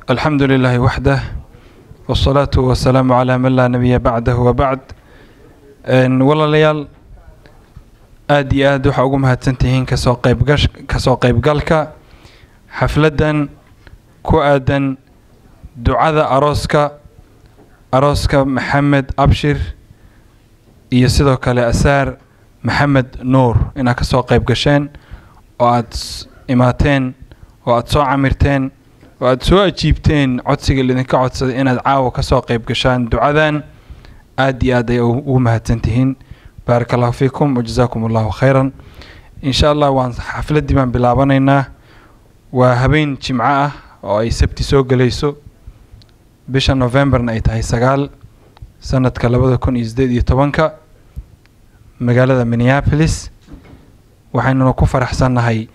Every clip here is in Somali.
الحمد لله وحده والصلاة والسلام على من لا نبي بعده وبعد Een, walaalayaal aada iyo aad waxaa ugu mahadsantihiin kasoo qaybgash kasoo qaybgalka xafladdan ku aadan ducada arooska arooska maxamed abshir iyo sidoo kale asaar maxamed nuur inaad kasoo qayb gasheen oo aada s- imaateen oo aada soo camirteen oo aada soo ajiibteen codsiga lidinka codsaday inaad caawa kasoo qayb gashaan ducadan aada iyo aad ay u- ugu mahadsan tihiin baaraka allahu fiikum wajazaakum allahu khayran insha allah waan xafladdii baan bilaabanaynaa waa habeen jimco ah oo ay sabti soo gelayso bisha novemberna ay tahay sagaal sanadka labada kun iyo sideed iyo tobanka magaalada minneapolis waxaynuna ku faraxsannahay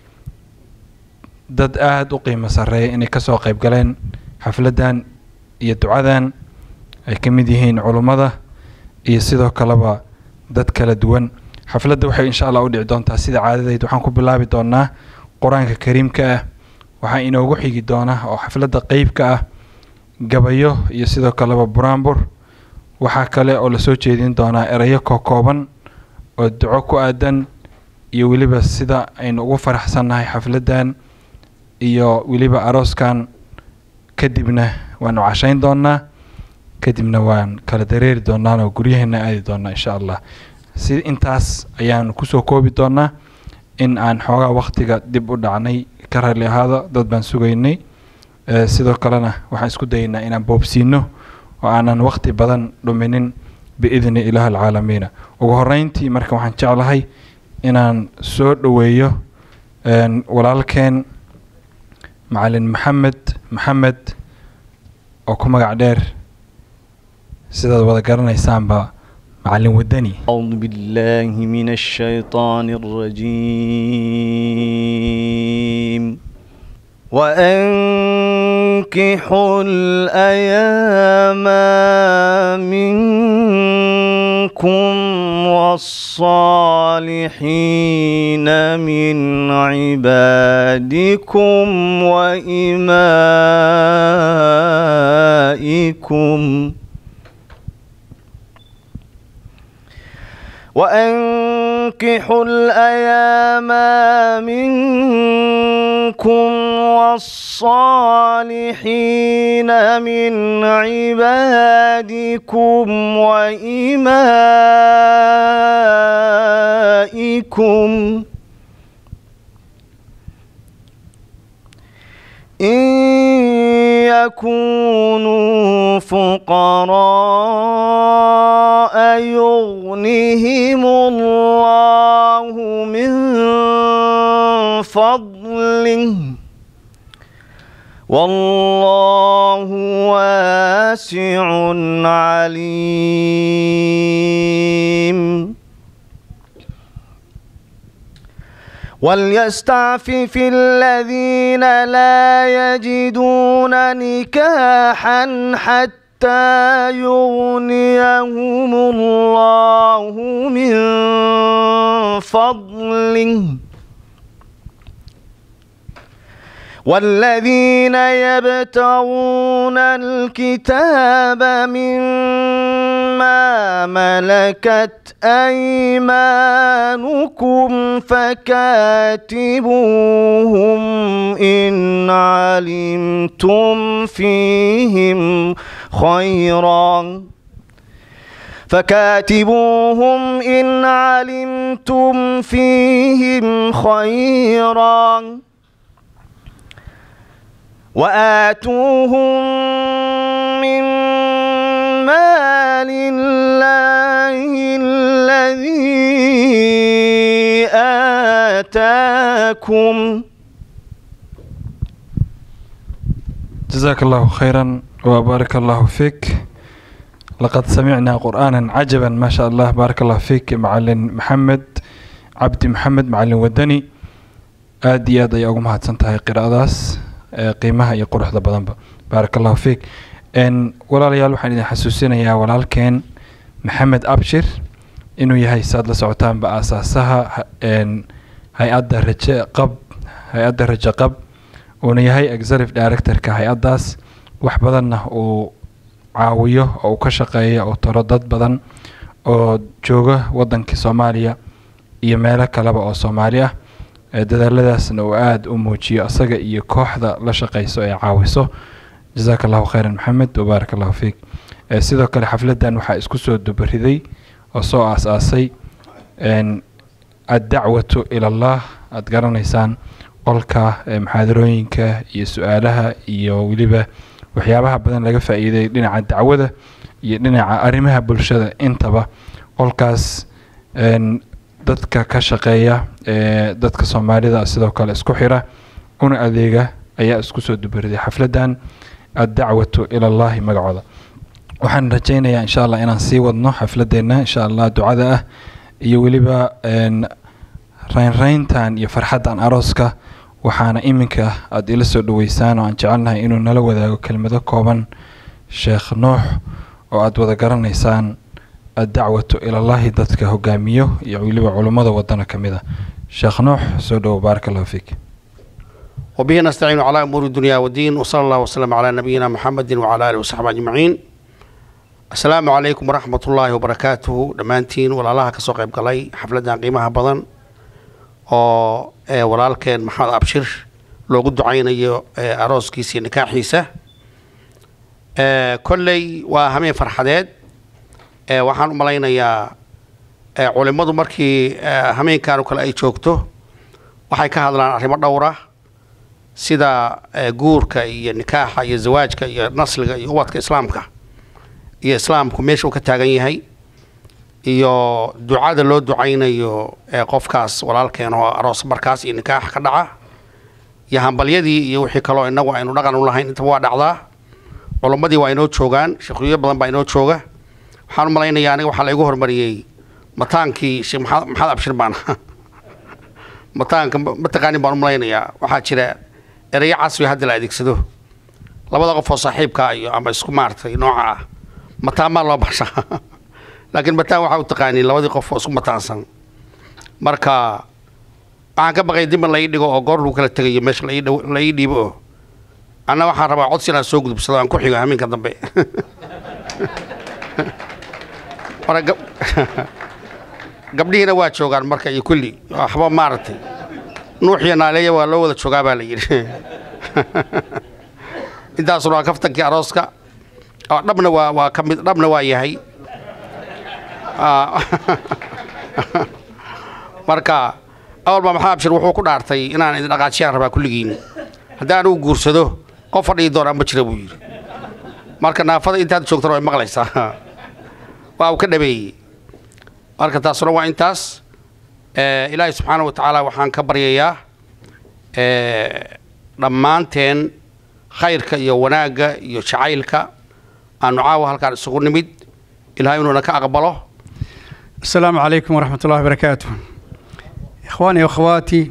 dad aada u qiimo sarreeya inay kasoo qayb galeen xafladdan iyo ducadan ay ka mid yihiin culummada iyo sidoo kaleba dad kala duwan xafladda waxay insha allah u dhici doontaa sida caadadeyd waxaan ku bilaabi doonaa qur-aanka kariimka ah waxaa inoogu xigi doona oo xafladda qeybka ah gabayo iyo sidoo kaleba buraanbur waxaa kale oo lasoo jeedin doonaa erayo kookooban oo duco ku aadan iyo weliba sida aynu ugu faraxsannahay xafladdan iyo weliba arooskan kadibna waanu cashayn doonaa kadibna waan kala dareeri doonaan oo guryaheena aadi doonaa insha allah si intaas ayaanu kusoo koobi doonaa in aan xoogaa waktiga dib u dhacnay ka rali ahaada dad baan sugaynay Eh, sidoo kalena waxaan isku dayaynaa inaan boobsiino oo aanan wakti badan dhuminin biidni ilaah alcaalamiina ugu horeyntii marka waxaan jeclahay inaan soo dhoweeyo een, walaalkeen macalin maxamed maxamed oo ku magac dheer sidaad wada garanaysaanba macalin wadani أعوذ بالله من الشيطان الرجيم وأنكحوا الأيام منكم والصالحين من عبادكم وإمائكم وأنكحوا الأيام منكم والصالحين من عبادكم وإمائكم إن يكونوا فقراء يغنهم الله من فضله والله واسع عليم وليستعفف الذين لا يجدون نكاحا حتى يغنيهم الله من فضله والذين يبتغون الكتاب مما ملكت أيمانكم فكاتبوهم إن علمتم فيهم خيرا فكاتبوهم إن علمتم فيهم خيرا وآتوهم من مال الله الذي آتاكم جزاك الله خيرا وبارك الله فيك لقد سمعنا قرآنا عجبا ما شاء الله بارك الله فيك معلن محمد cabdi maxamed macalin wadani aada iyo aad ayay ugu mahadsan tahay qiraa'adaas ee qiimaha iyo quruxda badanba baaraka allahu fiik n walaalayaal waxaan idin xasuusinayaa walaalkeen maxamed abshir inuu yahay saad la socotaanba aasaasaha ha- n hay-adda raje qab hay-adda raje qab uuna yahay executive directorka hay-addaas wax badanna uu caawiyo oo uu ka shaqeeya uu taro dad badan oo jooga waddankii soomaaliya iyo meelo kaleba oo soomaali ah dadaaladaasna uu aada u muujiyo asaga iyo kooxda la shaqeyso ee caawiso jasaaka allahu khayran maxamed wabaarak allahu fiik sidoo kale xafladdan waxaa isku soo dubariday oo soo aas-aasay addacwatu ilallah aada garanaysaan qolka muxaadarooyinka iyo su-aalaha iyo weliba waxyaabaha badan laga faa-iiday dhinaca dacwada iyo dhinaca arrimaha bulshada intaba qolkaas dadka ka shaqeeya ee dadka soomaalida sidoo kale isku xira una adeega ayaa isku soo dubariday xafladdan addacwatu ilallahi magacooda waxaan rajaynayaa insha allah inaan sii wadno xafladeenna insha allah ducada ah iyo weliba reynreyntan iyo farxaddan arooska waxaana iminka aada ila soo dhaweysaan oo aan jecelnahay inuu nala wadaago kelmado kooban sheekh nuux oo aada wada garanaysaan addacwatu ilallahi dadka hogaamiyo iyo weliba culummada wadana ka mid a sheekh nuux soo dhowo baaraka allahu fiik وبه نستعين على أمور الدنيا والدين وصلى الله وسلم على نبينا محمد وعلى آله وصحبه أجمعين السلام عليكم ورحمة الله وبركاته دمانتين ولا الله كسوق قلي حفلة قيمها بدن oo walaalkeen maxamed abshir loogu ducaynayo arooskiisa iyo nikaaxiisa kolley waa hameen farxadeed waxaan u malaynayaa culimmadu markii hameenkan oo kale ay joogto waxay ka hadlaan arrimo dhowra sida guurka iyo nikaaxa iyo zawaajka iyo nasliga iyo ubadka islaamka iyo islaamku meesha uu ka taagan yahay iyo ducada loo ducaynayo qofkaas walaalkeen oo aroos markaas iyo nikaax ka dhaca iyo hambalyadii iyo wixii kaloo inagu aynu dhaqan u lahayn intaba waa dhacdaa culimmadii waa inoo joogaan sheekhuyo badan baa inoo jooga waxaan u malaynayaa aniga waxaa la igu hormariyey mataankii sheekh maxamed maxamed abshir baan mataanka mataqaanin baan u malaynayaa waxaa jira erayo casri hadda la adeegsado labada qof oo saaxiibkaa iyo ama isku maaragtay nooca ah mataamaa loo baxshaa laakiin mataan waxaa u taqaaniin labadii qof oo isku mataansan marka waxaan ka baqay diban la ii dhigo oo goor lagu kala tegayo meesha la ii dhiibo oo anna waxaan rabaa codsi inaan soo gudubsado aan ku xigo hameenka dambe marka gabdhihiina waa joogaan marka iyo kulli waxba maaragtay nuux iyo naaleeya waa loo wada joogaa baa la yidhi intaasuna waa kaftankii arooska dhabna waa waa ka mid dhabna waa yahay marka awalba maxamed abshir wuxuu ku dhaartay inaan idin dhaqaajiyaan rabaa kulligiin haddii anugu guursado qof fadhii doonaa ma jira buu yidhi marka naafada intaad joogtana way maqlaysaa waa uu ka dhabeeyey marka taasuna waa intaas ilaahay subxaana wa tacaala waxaan ka baryayaa dhammaanteen khayrka iyo wanaagga iyo jacaylka aanu caawa halkaan isugu nimid ilahay inuuna ka aqbalo السلام عليكم ورحمة الله وبركاته إخواني وأخواتي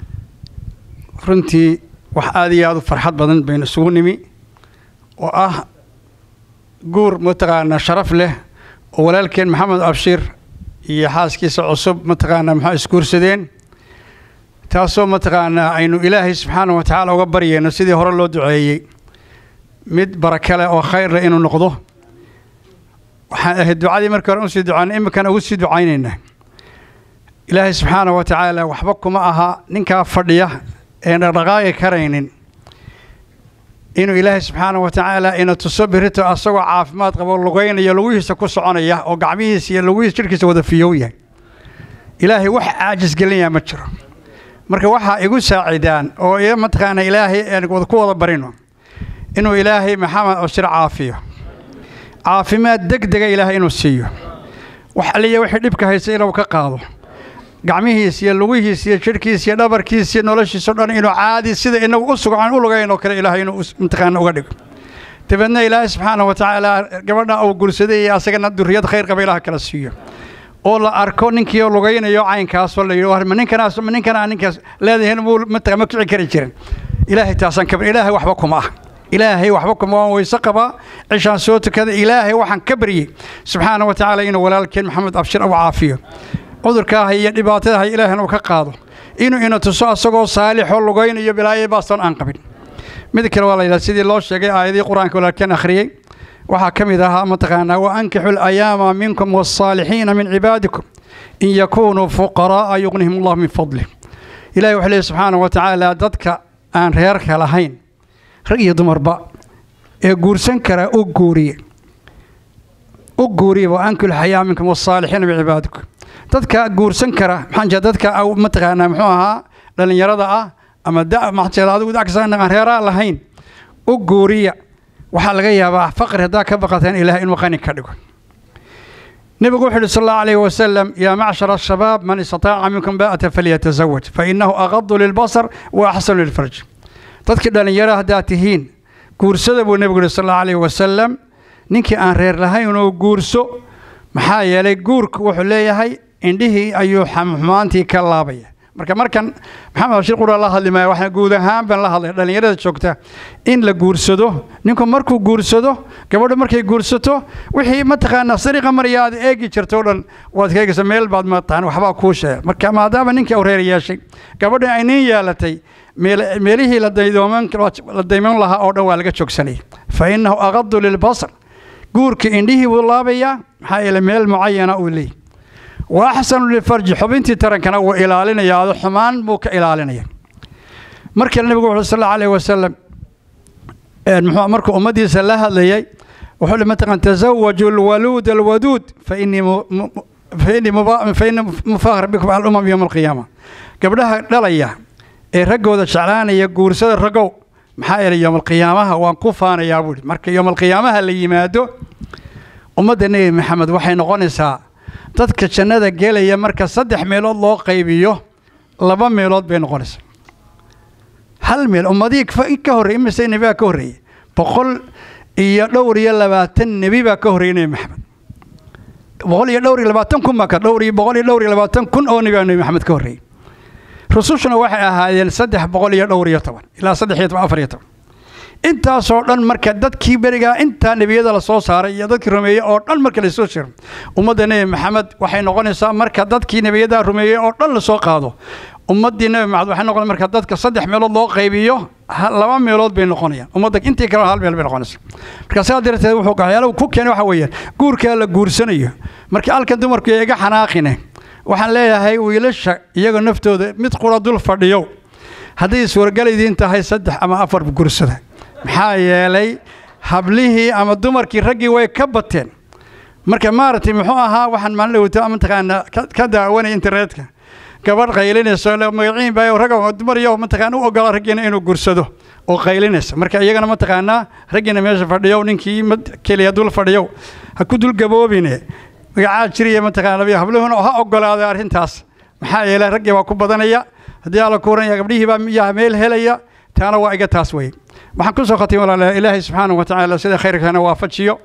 runtii wax aada iyo aada u farxad badan baynu isugu nimi oo ah guur mataqaanaa sharaf leh oo walaalkeen maxamed abshir iyo xaaskiisa cusub mataqaanaa maxaa isguursadeen taasoo mataqaanaa aynu ilaahay subxaana wa tacaala uga baryayno sidii hore loo duceeyey mid baraka leh oo khayr leh inuu noqdo waxaan ahayd ducadii markii hore usii ducaynay iminkana ugu sii ducaynaynaa ilaahay subxaana wa tacaala waxba kuma aha ninkaa fadhiya een dhaqdhaqaaqi karaynin inuu ilaahay subxaana wa tacaala ina tuso birito asagoo caafimaad qabo lugaynaya lugihiisa ku soconaya oo gacmihiisa iyo lugihiisa jidhkiisa wada fiyow yahay ilaahay wax caajis gelinaya ma jiro marka waxaa igu saacidaan oo i mataqaana ilaahay aan ku wada barino inuu ilaahay maxamed abshir caafiyo caafimaad deg dega ilaahay inuu siiyo wax aliya wixii dhibka haysta inuu ka qaado gacmihiis iyo lugihiis iyo jidhkiis iyo dhabarkiis iyo noloshiisao dhan inuu caadi sida inagu u sugan u lugayn oo kale ilaahay inuu mataqaana uga dhigo dabeedna ilaahay subxaana wa tacaala gabadha uu guursaday iyo asagana duriyad khayr qaba ilaah kala siiyo oo la arko ninkii oo lugaynayo caynkaasoo la yidhi ma ninkanaas ma ninkanaa ninkaas leedahin muu mataqa ma kici kari jirin ilaahay taasaan ka ilaahay waxba kuma ah ilaahay waxba kuma waan weyse qabaa cishaan soo tukada ilaahay waxaan ka baryey subxaana wa tacaala inuu walaalkeen maxamed abshir u caafiyo cudurkaaha iyo dhibaatadaha ilaahna uu ka qaado inuu ina tuso asagoo saalixoo lugaynayo bilaayo baastan aan qabin mid kale waa la yidhaha sidii loo sheegay aayadii qur-aanka walaalkeen akhriyey waxaa ka mid ahaa mataqaanaa wa ankixu alayaama minkum wasaalixiina min cibaadikum in yakunuu fuqara'a yugnihim allahu min fadlih ilahi wuxuu leeyahy subxaanahu wa tacaala dadka aan reerka lahayn rag iyo dumarba ee guursan kara u guuriye u guuriye wa ankixu alayaama minkum wasaalixiina min cibaadikum dadka guursan kara maxaan jeeda dadka au mataqaanaa muxuu ahaa dhallinyarada ah ama da maxaan jeeda adigu dacsan aan reeraa lahayn u guuriya waxaa laga yaabaa faqri haddaa ka baqateen ilaah inuu qani ka dhigo nebigu wuxuu yidhi sal allahu alayhi wasalam yaa macshara ashabaab man istataaca minkum baa'ata falyatazawaj fa innahu aqadu lilbasar wa axsanu lilfarj dadkii dhallinyaro haddaad tihiin guursada buu nebigu yidhi sal allahu alayhi wasalam ninkii aan reer lahayn inuu guurso maxaa yeelay guurku wuxuu leeyahay indhihii ayuu xumaantii ka laabaya marka markan maxamed bashir qura la hadli maaya waxaan guud ahaan baan la hadlay dhallinyarada joogta in la guursado ninku markuu guursado gabadhu markay guursato wixii mataqaanaa sariiqa marya aad eegi jirto o dhan waad ka eegaysa meel baad mataqaan waxbaa kuu sheega marka maadaama ninkii uu reer yeeshay gabadha ay nin yeelatay meelihii la daymoon lahaa oo dhan waa laga joogsanayay fa innahu aqadu lilbasar guurka indhihii wuu laabayaa maxaa yeelay meel mucayana uu leeyahy wa axsanu lilfarji xubintii tarankana wuu ilaalinaya ado xumaan buu ka ilaalinaya markale nebigu wuxuu sal allahu alayhi wasalam muxuu markuu ummaddiisa la hadlayay wuxuu mataqan tazawaju alwaluud alwaduud fa innii fa innii fa innii mufakhir bikum cala umam yowma alqiyaama gabdhaha dhalaya ee raggooda jeclaanaya guursada raggow maxaa yeelay yowma alqiyaamaha waan ku faanayaa buuhi marka yowma alqiyaamaha la yimaado ummadda nebi maxamed waxay noqonaysaa dadka jannada gelaya marka saddex meelood loo qaybiyo laba meelood bay noqonaysaa hal meel ummadihii ka horrey imise nebi baa ka horreeyey boqol iyo dhowr iyo labaatan nebi baa ka horreeyey nebi maxamed boqol iyo dhowr iyo labaatan kun baa ka dhowr iyo boqol iyo dhowr iyo labaatan kun oo nebi baa nebi maxamed ka horreeyey rusushuna waxay ahaayeen saddex boqol iyo dhowr iyo toban ilaa saddex iyo toban afar iyo toban intaasoo dhan marka dadkii berigaa intaa nebiyada la soo saaray iyo dadkii rumeeyey oo dhan marka lasoo jiro ummadda nebi maxamed waxay noqonaysaa marka dadkii nebiyada rumeeyey oo dhan lasoo qaado ummaddii nebi maxamed waxay noqon marka dadka saddex meelood loo qaybiyo laba meelood bay noqonayaan ummadda intii kale hal meel bay noqonaysaa marka sidaa darteed wuxuu waxyaalaha ku keenay waxa weeyaan guurkaa la guursanayo marka halkan dumarku iga xanaaqine waxaan leeyahay wiilasha iyaga naftooda mid qura dul fadhiyo hadday suuragalidiin tahay saddex ama afar guursada maxaa yeelay hablihii ama dumarkii raggii way ka bateen marka maaragtay muxuu ahaa waxaan maalin dhawto mataqaanaa ka daawanaya internetka gabadh qaylinayso magaciin baa rag dumar iyo mataqaana u ogola raggiina inuu guursado oo qaylinaysa marka iyagana mataqaanaa raggiina meesha fadhiyo ninkii keliya dul fadhiyo ha ku dul gaboobine magacaa jiriya mataqaana habluhuna ha ogolaaday arrintaas maxaa yeelay raggii waa ku badanaya haddii alla kuuranaya gabdhihii baa yaa meel helaya taana waa iga taas weye waxaan ku soo khatay walaalaha ilaahay subxaanahu wa tacaala sida khayrkana waafajiyo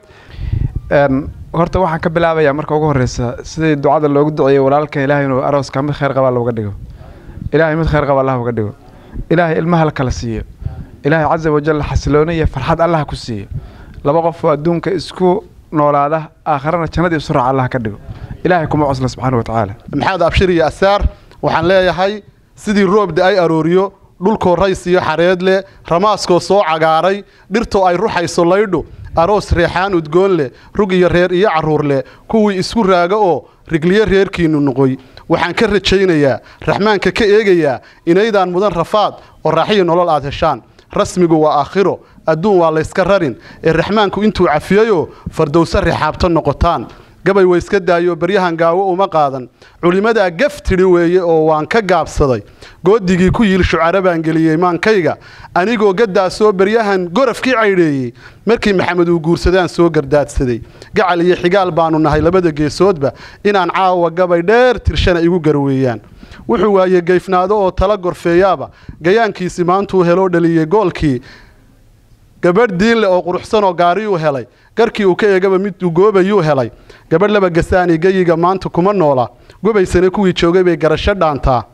horta waxaan ka bilaabayaa marka ugu horreysa sidii ducada loogu duceeyey walaalka ilaahay inuu arooska mid khayr qabaa looga dhigo ilaahay mid khayr qaba allah uga dhigo ilaahay ilmaha la kala siiyo ilaahay casa wajal xasilooni iyo farxad allah ku siiyo laba qof oo adduunka isku noolaada aakharana jannadii isu raaca allah ka dhigo ilaahay kuma cosla subxaana wa tacaala maxamed abshir iyo asaar waxaan leeyahay sidii roobda ay arooriyo dhulkoo rays iyo xareed leh ramaaskoo soo cagaaray dhirtoo ay ruxayso laydhu aroos reexaan udgoon leh rug iyo reer iyo carruur leh kuwii isku raaga oo rigliyo reerkiinnu noqoy waxaan ka rajaynayaa raxmaanka ka eegayaa inaydaan mudan rafaad oo raaxiyo nolol aad heshaan rasmigu waa aakhiro adduun waa layska rarin ee raxmaanku intuu cafiyeyoo fardowse rixaabto noqotaan gabay wayska daayo baryahan gaawo uma qaadan culimmadaa gaf tidhi weeye oo waan ka gaabsaday goodigii ku yiil shucara baan geliyey maankayga anigoo gaddaasoo baryahan gorafkii caydheeyey markii maxamed uu guursadaan soo gardaadsaday gacal iyo xigaal baannu nahay labada geesoodba inaan caawa gabay dheer tirshana igu garweeyaan wuxuu waaye gayfnaado oo tala gorfeeyaaba gayaankiisi maantuu heloo dhaliyey goolkii gabadh diinle oo quruxsanoo gaariyuu helay garkii uu ka eegaba miduu goobayuu helay gabadh laba gasaani geyiga maanta kuma noola gobaysana kuwii joogay bay garasho dhaantaa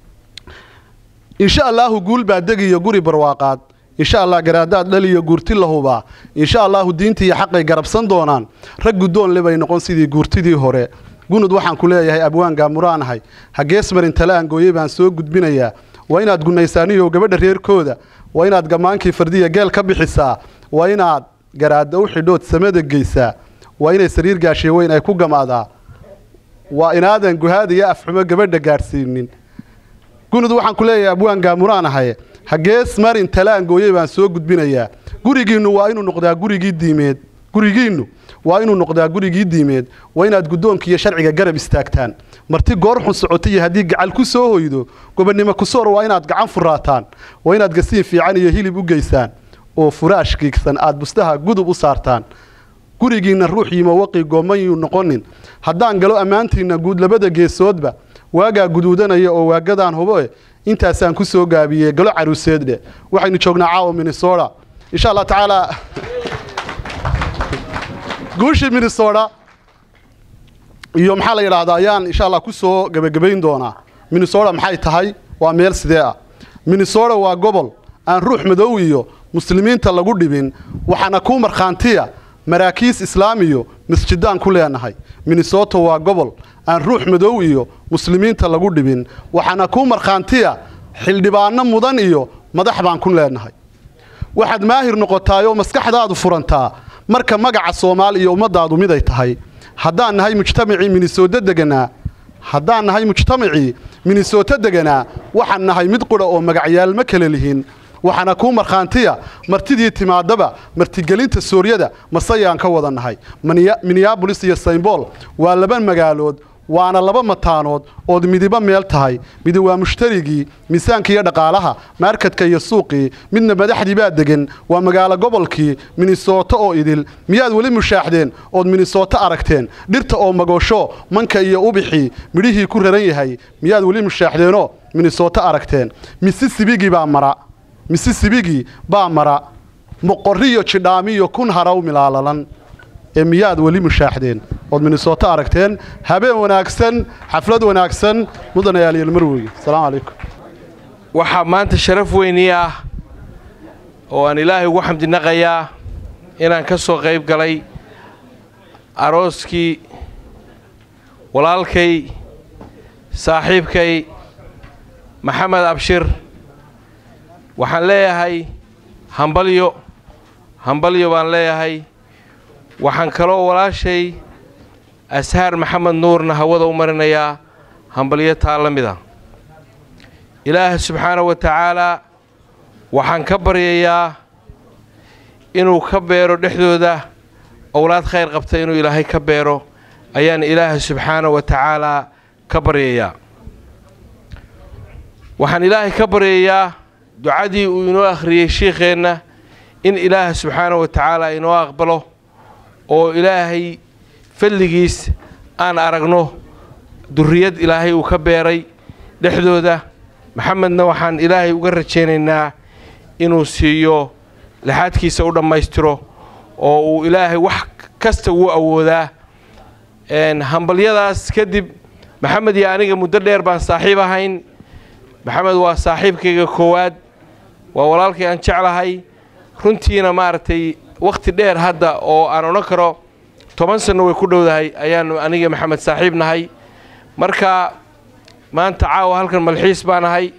insha allaahu guul baa degiyo guri barwaaqaad insha allah garaadaad dhaliyo guurti la hubaa insha allaahu diintii iyo xaqay garabsan doonaan rag guddoon le bay noqon sidii guurtidii hore gunud waxaan ku leeyahay abwaan gaamuraanahay hagees marin tale aan gooyey baan soo gudbinayaa waa inaad gunnaysaaniyow gabadha reerkooda waa inaad gammaankii fardiya geel ka bixisaa waa inaad garaadda u xidhood samada geysaa waa inay sariir gaashiye weyn ay ku gamaadaa waa inaadan guhaada iyo afxumo gabadha gaadhsiinin gunud waxaan ku leeyahay abwaan gaamuraan ahay hagees marin talaan gooyey baan soo gudbinayaa gurigiinnu waa inuu noqdaa gurigii diimeed gurigiinnu waa inuu noqdaa gurigii diimeed waa inaad guddoonka iyo sharciga garab istaagtaan marti goor xun socoto iyo haddii gacal ku soo hoydo gobonnimo kusoor waa inaad gacan furaataan waa inaad gasiin fiican iyo hilib u geysaan oo furaash giigsan aad bustaha gudub u saartaan gurigiinna ruux yimo waqi goomayuu noqonin haddaan galo ammaantiinna guud labada geesoodba waagaa guduudanaya oo waagadaan huboe intaasaan ku soo gaabiyey galo caruuseeddhe waxaynu joognaa caawa minnesota insha allah tacaala guushii minnesota iyo maxaa la yidhaahdaa ayaan insha allah ku soo gebagabayn doonaa minnesota maxay tahay waa meel sidee ah minnesota waa gobol aan ruux madow iyo muslimiinta lagu dhibin waxaana kuu markhaantiya maraakiis islaamiyo masjidaan ku leenahay minnesota waa gobol aan ruux madow iyo muslimiinta lagu dhibin waxaana kuu markhaantiya xildhibaano mudan iyo madax baan ku leenahay waxaad maahir noqotaayoo maskaxdaadu furantaa marka magaca soomaali iyo ummaddaadu miday tahay haddaan nahay mujtamacii minnesota deganaa haddaan nahay mujtamacii minnesota deganaa waxaan nahay mid qudha oo magacyaal ma kala lihin waxaana kuu markhaantiya martidii timaadaba martigelinta sooryada masayaan ka wada nahay minneabolis iyo saymbool waa laba magaalood waana laba mataanood ood midiba meel tahay midi waa mushtarigii miisaanka iyo dhaqaalaha maarkadka iyo suuqii midna madaxdii baa degan waa magaalo gobolkii minnesota oo idil miyaad weli mushaaxdeen ood minnesota aragteen dhirta oo magoosho manka iyo ubixii midhihii ku raran yahay miyaad weli mushaaxdeenoo minnesota aragteen misisibigii baa mara misisibigii baa mara moqoriyo jidhaamiyo kun haraw milaalalan ee miyaad weli mushaaxdeen ood minnesota aragteen habeen wanaagsan xaflad wanaagsan mudanayaal marwey asalaamu calaykum waxaa maanta sharaf weynii ah oo aan ilaahay ugu xamdinaqayaa inaan ka soo qayb galay arooskii walaalkay saaxiibkay maxamed abshir waxaan leeyahay hambalyo hambalyo baan leeyahay waxaan kaloo walaashay ashaar maxamed nuurna hawada u marinayaa hambalyo taa la mid a ilaah subxaana wa tacaalaa waxaan ka baryayaa inuu ka beero dhexdooda owlaad khayr qabta inuu ilaahay ka beero ayaan ilaaha subxaana wa tacaalaa ka baryayaa waxaan ilaahay ka baryayaa ducadii uu inoo akhriyey shiikheenna in ilaaha subxaana wa tacaala inoo aqbalo oo ilaahay fadligiis aan aragno durriyad ilaahay uu ka beeray dhexdooda maxamedna waxaan ilaahay uga rajaynaynaa inuu siiyo laxaadkiisa u dhammaystiro oo uu ilaahay wax kasta wuu awoodaa hambalyadaas kadib maxamed iyo aniga muddo dheer baan saaxiib ahayn maxamed waa saaxiibkayga koowaad waa walaalkay aan jeclahay runtiina maaragtay wakhti dheer hadda oo aan odhan karo toban sanno way ku dhowdahay ayaanu aniga maxamed saaxiib nahay marka maanta caawa halkan malxiis baan ahay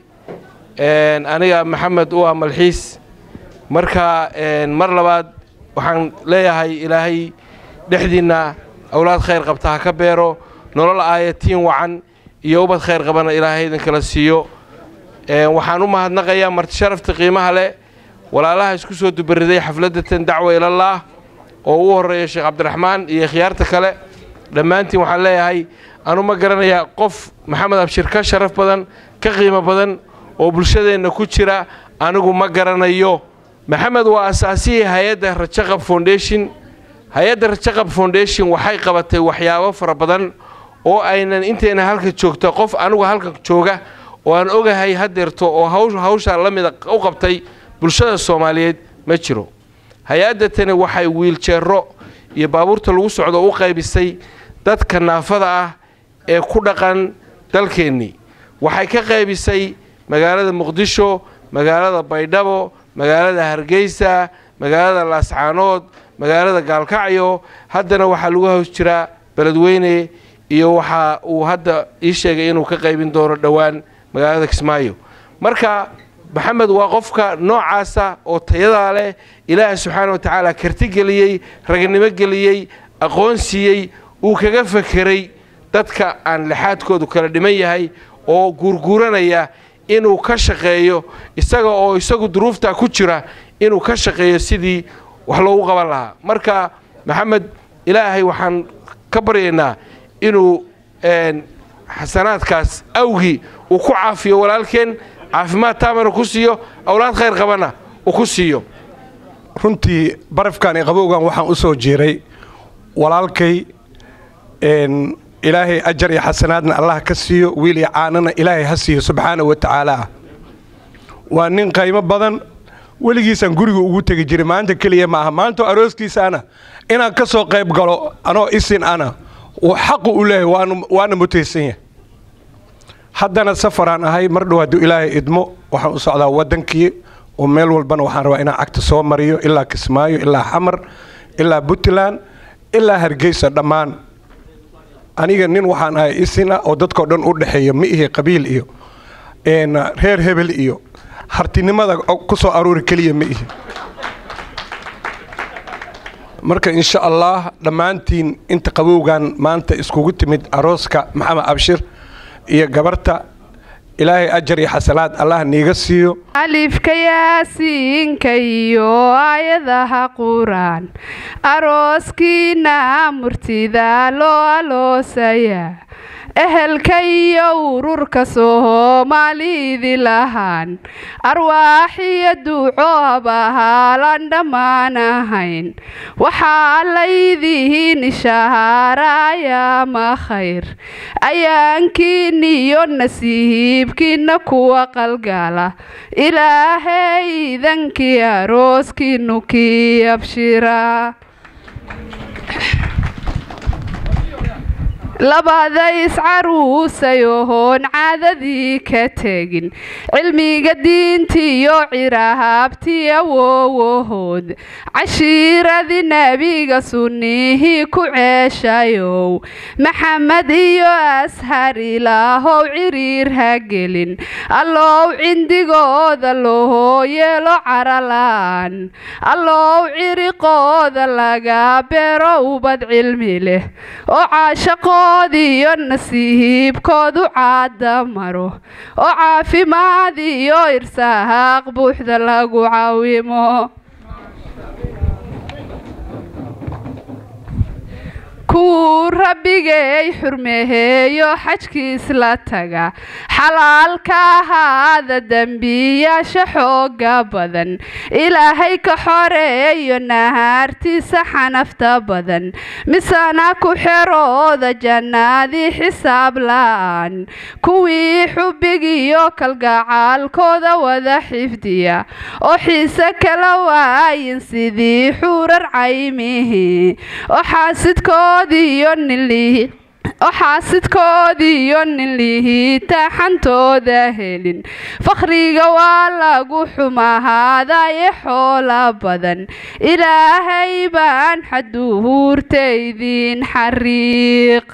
aniga maxamed u ah malxiis marka mar labaad waxaan leeyahay ilaahay dhexdiinna awlaad khayr qabta ha ka beero nolol aayatiin wacan iyo ubad khayr qabana ilaahay idinkala siiyo waxaan u mahadnaqayaa marti sharafta qiimaha leh walaalaha isku soo dubariday xafladatan dacwa ilallaah oo ugu horreeya sheekh cabdiraxmaan iyo khiyaarta kale dhammaantiin waxaan leeyahay anu ma garanayaa qof maxamed abshir ka sharaf badan ka qiimo badan oo bulshadeenna ku jira anigu ma garanayo maxamed waa asaasihii hay-adda rajaqab foundation hay-adda rajaqab foundation waxay qabatay waxyaabo fara badan oo aynan intayna halka joogta qof anigu halkan jooga oo aan ogahay hadeerto oo hawshaa la mida u qabtay bulshada soomaaliyeed ma jiro hay-adda tani waxay wiiljeero iyo baabuurta lagu socdo u qaybisay dadka naafada ah ee ku dhaqan dalkeennii waxay ka qaybisay magaalada muqdisho magaalada baydhabo magaalada hargeysa magaalada laascaanood magaalada gaalkacyo haddana waxaa lagu haws jiraa beledweyne iyo waxa uu hadda ii sheegay inuu ka qaybin doono dhowaan magaalada kismaayo marka maxamed waa qofka noocaasa oo tayadaa leh ilaahay subxaana wa tacaala karti geliyey ragnimo geliyey aqoon siiyey uu kaga fekeray dadka aan lixaadkoodu kala dhiman yahay oo guurguuranaya inuu ka shaqeeyo isaga oo isagu duruuftaa ku jira inuu ka shaqeeyo sidii wax loogu qaban lahaa marka maxamed ilaahay waxaan ka baryaynaa inuu xasanaadkaas awgii uu ku caafiyo walaalkeen caafimaad taamana ku siiyo awlaad khayr qabana uu ku siiyo runtii barafkan iyo qabowgan waxaan u soo jeeray walaalkay ilaahay ajar iyo xasanaadna allah ka siiyo wiil iyo caanana ilaahay ha siiyo subxaana wa tacaala waa nin qaymo badan weligiisaan guriga ugu tegi jiray maanta keliya maaha maanta arooskiisaana inaan ka soo qayb galo anoo isin ana uu xaqu u leeyahay waana mutaysan yahay haddana safaraan ahay mar dhow hadduu ilaahay idmo waxaan u socdaa waddankii oo meel walbana waxaan rabaa inaan cagta soo mariyo ilaa kismaayo ilaa xamar ilaa puntland ilaa hargeysa dhammaan aniga nin waxaan ahay isina oo dadkao dhan u dhexeeya ma ihi qabiil iyo reer hebel iyo hartinimada ku soo aruuri keliya ma ihi marka insha allah dhammaantiin inta qabowgan maanta iskugu timid arooska maxamed abshir iyo gabarta ilaahay ajar iyo xasanaad allah niiga siiyo alifka yaasiinka iyo aayadaha quraan arooskiina murtida loo aloosaya ehelka iyo ururka soomaalidi lahaan arwaaxiyo duucoob ahaalaan dhammaan ahayn waxaa laydihiin ishahaarayaama khayr ayaankiiniyo nasiibkiina kuwa qalgala ilaahay idankii arooskiinu kii abshira labada iscaruusayohoon caadadii ka tegin cilmiga diintiyo cirahaabti awowahood cashiiradii nebiga sunnihii ku ceeshayow maxamed iyo ashar ilaahow ciriir ha gelin allow cindigooda loo yeelo carala-aan allow ciriqooda laga beero ubad cilmi leh oo caashaqoodiiyo nasiibkoodu caada maro oo caafimaad iyo irsahaaq buuxda lagu caawimo kuwuu rabbigay xurmeheeyo xajkiis la taga xalaalka ahaada dembiyaasha xooga badan ilaahay ka xoreeyo nahaartiisa xanafta badan misana ku xerooda jannaadii xisaab la-aan kuwii xubbigiyo kalgacaalkooda wada xifdiya oo xiise kala waayin sidii xuurar caymihii oo xaasidkoodiiyo ninlihi oo xaasidkoodiiyo nin lihiita xantooda helin fakhriga waa lagu xumahaadaye xoola badan ilaahay baan xaduhuurtaydiin xariiq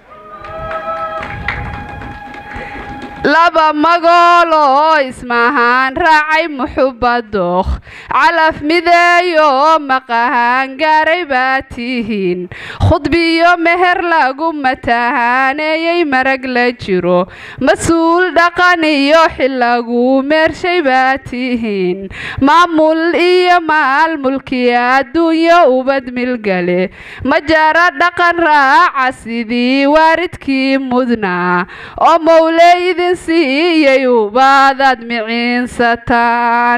laba magooloo ismahaan raacay muxubadookh calaf mideeyo maqahaan gaaray baa tihiin khudbiyo meher lagu matahaaneeyey marag la jiro mas-uul dhaqan iyo xil lagu meershay baa tihiin maamul iyo maal mulkiya adduunyo ubad milgale majara dhaqan raaca sidii waaridkii mudnaa oo mowleydin siiyey ubaadaad miciinsataan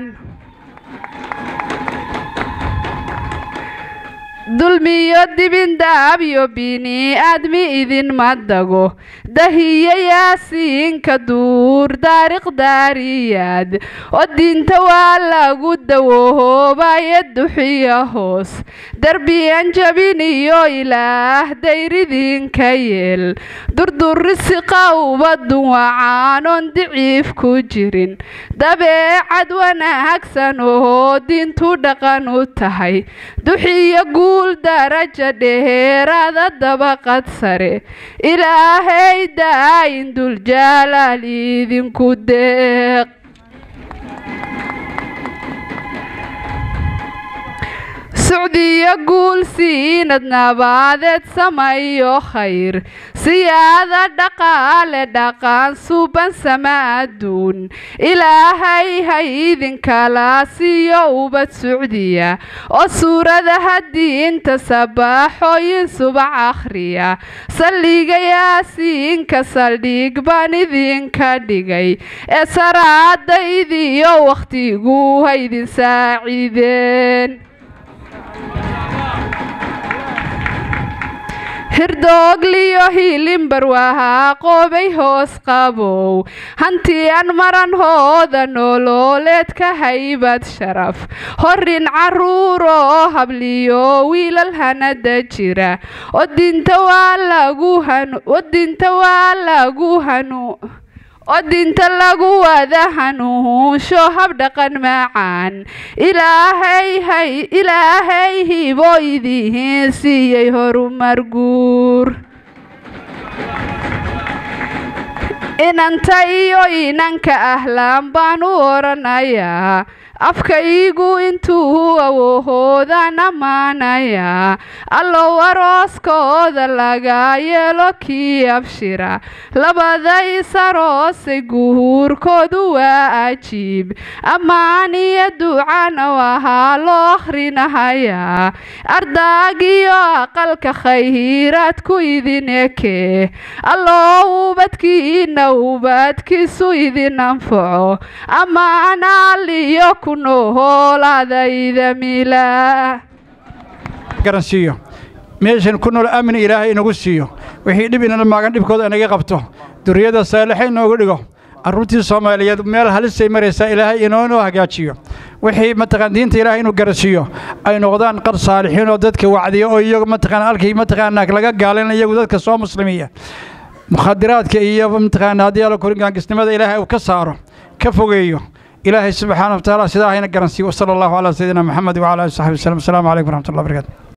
dulmiyo dibindaabyo bini aadmi idinma dago dahiyo yaasiinka duur daariq daariyaad oo diinta waa lagu dawoohoobayo duxiyo hoos derbiyan jabin iyo ilaah dayridinka yeel durdurrisiqa ubadun wacaanoon diciif ku jirin dabeecad wanaagsan oo diintu dhaqan u tahay duxiyo guul daraja dheeraada dabaqad sare ilaahay daayin duljaalaal idinku deeq sucdiyo guul siinad nabaadeed samayo khayr siyaada dhaqaale dhaqaan suban sama adduun ilaahay ha idinkala siiyo ubad sucdiya oo suuradaha diinta sabaaxooyin subax akhriya saldhiga yaasiinka saldhig baan idinka dhigay ee saraadaydiyo wakhtigu ha idin saaciideen hirdoogliyo hiilimbarwahaa qoobay hoos qabow hanti aan maranhooda nolooleed ka haybad sharaf horin caruuroo habliyo wiilal hanada jira oo dinta waa lagu hanu oo dinta waa lagu hanu oo dinta lagu wada hanuunsho habdhaqan macaan ilaahay hay ilaahay hibo idiin siiyey horumar guur inanta iyo inanka ahlaan baan u oranayaa afkaygu intuu awoohoodaan ammaanayaa allow arooskooda laga yeelo kii abshira labada isaroosay guhuurkoodu waa ajiib ammaan iyo ducana wahaa loo akhrinahayaa ardaagiyo aqalka khayraadku idin ekee allow ubadkiina ubadkiisu idin anfaco ammaanaaliyo garansiiyo meeshan ku nool aamin ilaahay inagu siiyo wixii dhib inala maagan dhibkooda inaga qabto duriyada saalixa inoogu dhigo carruurtii soomaaliyeed meel halisay maraysaa ilaahay inoonoo hagaajiyo wixii mataqaan diinta ilaahay inuu garansiiyo ay noqdaan qar saalixiin oo dadka wacdiya oo iyagu mataqaan halkii mataqaanaa laga gaalin iyagu dadka soo muslimiya mukhadiraadka iyo mataqaana haddii alla koringaangisnimada ilaahay uu ka saaro ka fogeeyo إلهي سبحانه وتعالى سيداهنا قرنسي وصلى الله على سيدنا محمد وعلى آله وصحبه وسلم السلام عليكم ورحمة الله وبركاته